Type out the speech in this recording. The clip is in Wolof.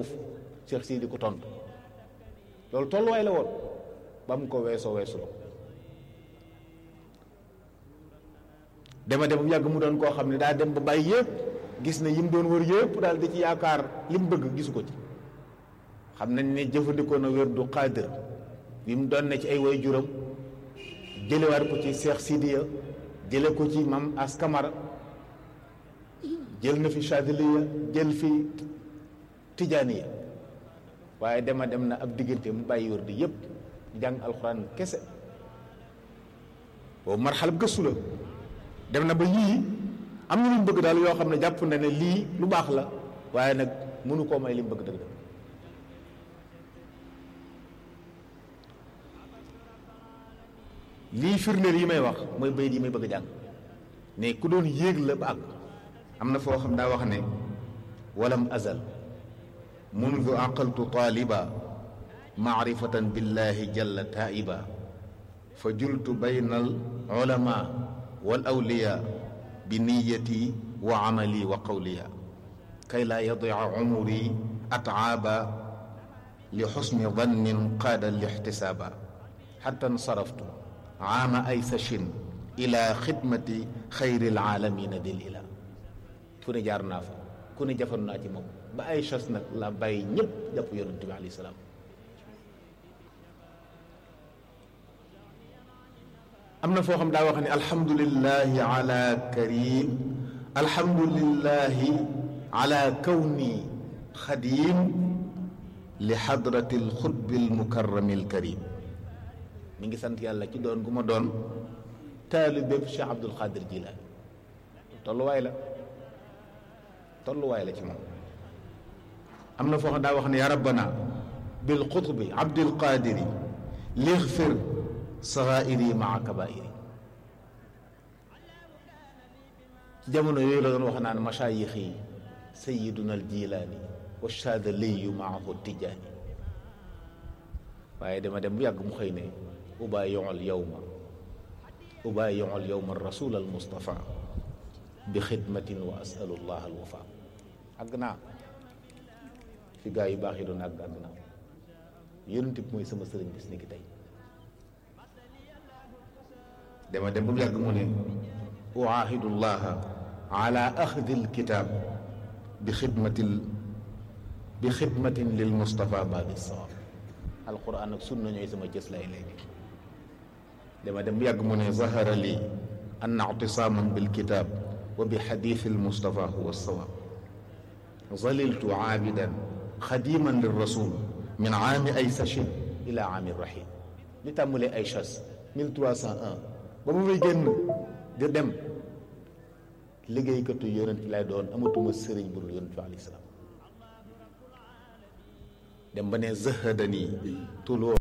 suuf Cheikh Sidi ko tontu loolu tolluwaay la woon ba mu ko weesoo weesu la dema dem bu yàgg mu doon koo xam ne daa dem ba bàyyi yëpp gis na yim doon wër yëpp daal di ci yaakaar li mu bëgg gisu ko ci xam nañ ne jëfandikoo na wér du xaadir bi mu doon ne ci ay way juram jëlewaat ko ci Cheikh Sidiya jële ko ci mam askamara jël na fi Chadiliya jël fi Tijaaniya waaye dema dem na ab diggante mu bàyyi wér di yëpp jàng alxuraan kese boobu marxalab gëstu la dem na ba yii am na lu mu bëgg daal yoo xam ne jàpp na ne lii lu baax la waaye nag mënu koo may li mu bëgg dëgg dëgg lii firndeel yi may wax mooy bayit yi may bëgg a jàng ne ku doon yéeg la ba àgg am na foo xam daa wax ne walam azal mundu aqaltu taaliba maarifatan billahi jalla taiba fa jultu bayna al ulama wal awliya bi niyati wa amali wa qawliya kay laa yadia umuri ataaba li xusni dannin qaada lixtisaaba xatta nsaraftu aama aysashin ila xidmati xayri alaalamina dil ila fu ne jaar naa fa ku ne jafandu naa ci moom ba ay chas nag la bàyyi ñëpp jàpp yonente bi alayhi salaam am na foo xam daa wax ne alhamdulilahi ala karim alhamdulilahi ala kawni xadim li xadrati alxutbi almukarrami alkarim mi ngi sant yàlla ci doon gu ma doon taalibeb Cheikh Abdul Xaadir Jilaani tolluwaay la tolluwaay la ci moom am na foo xam daa wax ne ya rabbana bil xutbi abdil qaadiri lixfir saxaa'iri maa kabaa'iri ci jamono yooyu la doon wax naan masaayix yi sayiduna al jilaani wa shaadaliyu maahu tijaani waaye dama dem bu yàgg mu xëy ne ubaayiul yowma ubaayiul yowma rasul al mustafa bi xidmatin wa asalu llah al wafa àgg naa fi gaa yu baax yi doon àgg àgg naa yonent bi mooy sama sëriñ bis ni ki tey dama dem ba mu yàgg mu ne uaahidu llaha ala axdi alkitab bi xidmatil bi xidmatin lil mustafa babi sawab alquran ak sunna ñooy sama jës lay léegi dama dem ba yàgg mu ne zahara li anna ictisaaman bilkitab wa bi xadithi almustafa huwa sawab zaliltu aabidan xadiman lirrasul min aami ay sachin ila aami rahim li tàmmulee ay chas 1301 ba mu may génn di dem liggéeykatu yonent lay doon amatuma sëriñ bu dul yonent bi alayhi salaam dem ba ne zahadani tuloo